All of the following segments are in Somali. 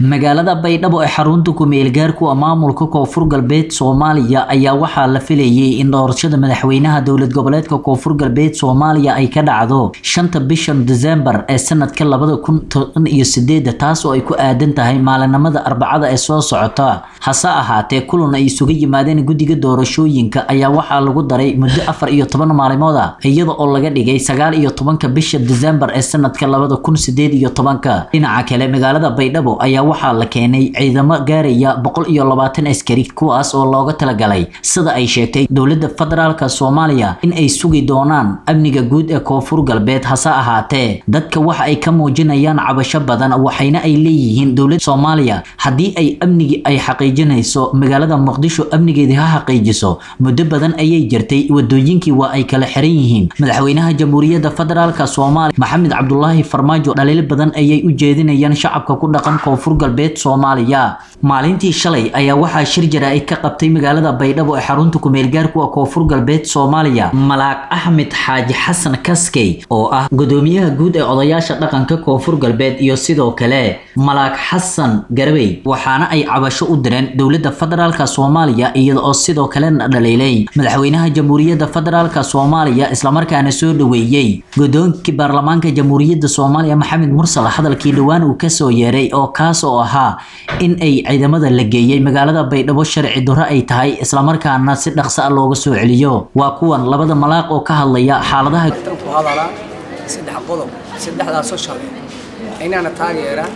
magaalada baydhabo ee xarunta ku-meelgaarku a maamulka koonfur galbeed soomaaliya ayaa waxaa la filayay in doorashada madaxweynaha dowlad goboleedka koonfur galbeed soomaaliya ay ka dhacdo shanta bishan desembar ee sanadka labada kun toban iyo sideeda taas oo ay ku aadan tahay maalinimada arbacada ee soo socota hase ahaatee kulan ay isuga yimaadeen guddiga doorashooyinka ayaa waxaa lagu daray muddo afar iyo toban maalimood ah iyada oo laga dhigay sagaal iyo tobanka bisha desembar ee sanadka labada kun sideed iyo tobanka dhinaca kale magaalada baydhabo ayaa waxaa la keenay ciidamo gaaraya boqol iyo labaatan askari kuwaas oo looga talagalay sida ay sheegtay dowladda federaalka soomaaliya in ay sugi doonaan amniga guud ee koonfur galbeed hase ahaatee dadka waxa ay ka muujinayaan cabasho badan waxayna ay leeyihiin dowladda soomaaliya haddii ay amnigii ay xaqiijinayso magaalada muqdisho amnigeedii ha xaqiijiso muddo badan ayay jirtay wadooyinkii waa ay kala xiran yihiin madaxweynaha jamhuuriyadda federaalka soomaaliya maxamed cabdulaahi farmaajo dhaliil badan ayay u jeedinayaan shacabka ku dhaqan koonfur galbeed soomaaliya maalintii shalay ayaa waxaa shir jaraa'id ka qabtay magaalada baydhabo ee xarunta ku-meelgaarku a koonfur galbeed soomaaliya malaaq axmed xaaji xasan kaskey oo ah gudoomiyaha guud ee odayaasha dhaqanka koonfur galbeed iyo sidoo kale malaaq xasan garabey waxaana ay cabasho u direen dowladda federaalka soomaaliya iyada oo sidoo kalena dhaliilay madaxweynaha jamhuuriyadda federaalka soomaaliya islamarkaana soo dhaweeyey gudoonkii baarlamaanka jamhuuriyadda soomaaliya maxamed mursal hadalkii dhowaan uu kasoo yeeray oo kaas oo ahaa in ay ciidamada la geeyey magaalada baydhabo sharci duro ay tahay islamarkaana si dhaqso ah looga soo celiyo waa kuwan labada malaaq oo ka hadlaya xaaladaha ku hadalaa saddex qodob saddexdaasoo shalay inaana taageera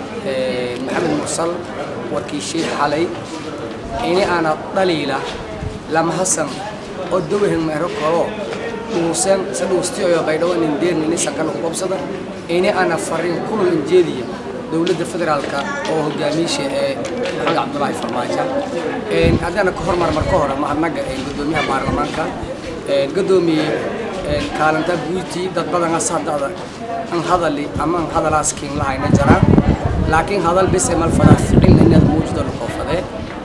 maxamed mursal warkiishii xalay ini aana dhaliila lama hasan oo dowahan meero kalo dhuusan si dhuustiyoyo baydhabo nin deernini sankana ku qabsada ini aana fariin kulul injeediya dowladda federaalka oo hogaamiisha ee maxamed cabdulaahi farmaajo haddaana ka hormar marka hore mahadnaga gudoomiyaha baarlamaanka gadoomiye kaalinta guutii dad badan asadada an hadali ama an hadalaas kiin lahayna jaraan laakiin hadal bise mal fadaa ficil inaad muujido lakoofadee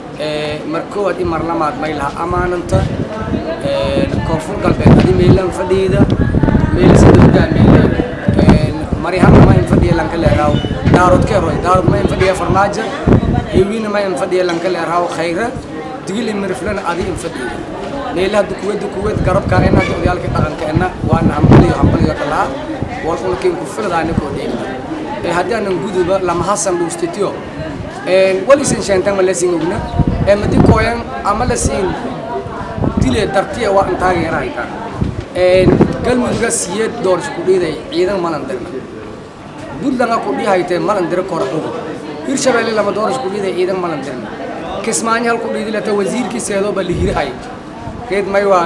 mar koowaad i mar lamaad may laha amaananta koonfur galbeed adi meelan fadhiida meelisada hogaamiye marihama ma in fadhiya lanka leeraaw daarood keeroy daarood ma in fadhiya farmaajo hewiina ma in fadhiya lanka leeraaw khayra digili miriflana adi in fadhiya meelaha dukuwada kuwad garabka ena odayaalka dhaqanka ena waana hambaliyo hambaliyo kalaa walkulkiin ku filadaani koo dheelina ee haddii aanan guduba lama hasan dhuustitiyo walisin sheentan ma lasiin ogna ee madi kooyan ama lasiin dile dartiya waa intaageerahayta galmudugga siyeed doorasho ku dhiiday ciidan malan dirna buntland ku dhihaytee malan dira kora ugu hirshabeelle lama doorasho ku dhiiday ciidan malan dirna kismaayo hal ku dhiidilata wasiirkiiseedooba lihirahay reed may waa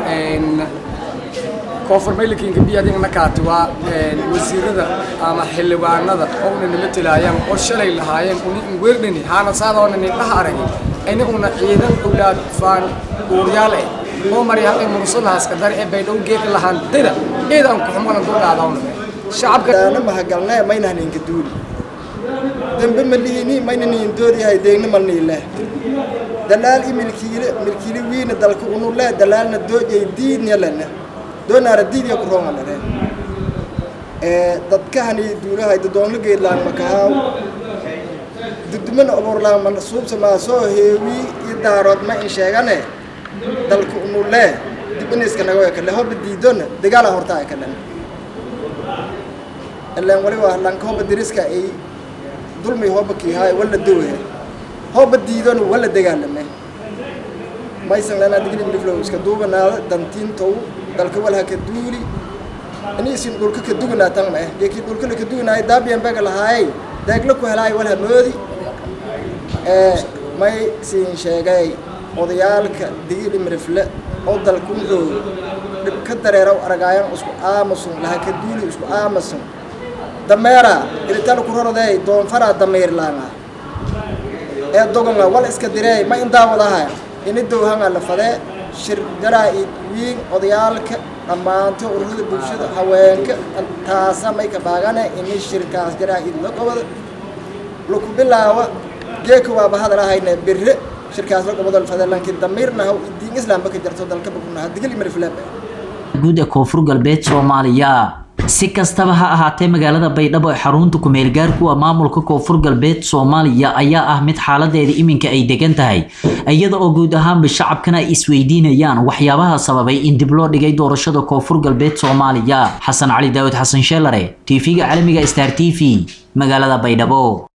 koonfur maylikiinka biyadingna kaati waa wasiirada ama xildhibaanada oona nima tilaayaan oo shalay lahaayeen uni weerdhani haana saadoona nidhaha aragay inaguna ciidan owlaad faan uuryaal eh oo mari haqay mursulahaska dar ee baydhow geeka lahaan dira ciidan ku xumalan ku dhaadawna shacabka daana mahagalnaa maynahan inka duuli dambe maliini maynan in doodiyahay deegna malniile dalaal i milkiile milkiile wiina dalka unu lee dalaalna doojay diidnya lena doonaara diidya ku roonga dhare dadkahani duulahay dadoonla geedlaan makahaaw dudumana oborlaan man suubsa maasoo heewi i daarood ma in sheegane dalka unu lee dibaniska nago kale hoba diidona dagaala horta ay kadhan ilaan waliba lanka hoba diriska ay dulmi hoba kiihaay wala dowe hoba diidona wala dagaalame maysan lana digli miliflow iska duubanaada dantiintow dalka walha ka duuli ini isin dhulka ka duganaa tan ma eh geekii dhulka la ka duganaayo daabiyan baga lahaayay daagla ku helaay walha moodi may siin sheegay odayaalka digili mirifle oo dalku roog dhib ka dareeraw aragaayan isku aamusun laha ka duuli isku aamusun dameera irital ku roroday doonfara dameerlaanga ee dogonga wal iska direey ma indaawadaha ini dowhanga la fadee shir jaraa-id wiin odayaalka dhammaanto ururada bulshada haweenka taasa may ka baagane ini shirkaas jaraa-id la qabada laku bilaawa geeka waaba hadalahayne bire shirkaas la qabado fadee lanki damiirnahaw diin islaamba ka jarto dalka bakunaha digil imariflaaba guud ee koonfur galbeed soomaaliya si kastaba ha ahaatee magaalada baydhabo ee xarunta kumeel gaarkuwa maamulka koonfur galbeed soomaaliya ayaa ah mid xaaladeeda iminka ay degan tahay iyada oo guud ahaanba shacabkana ay isweydiinayaan waxyaabaha sababay in dib loo dhigay doorashada koonfur galbeed soomaaliya xasan cali daawud xasan sheelare tv-ga caalamiga star t v magaalada baydhabo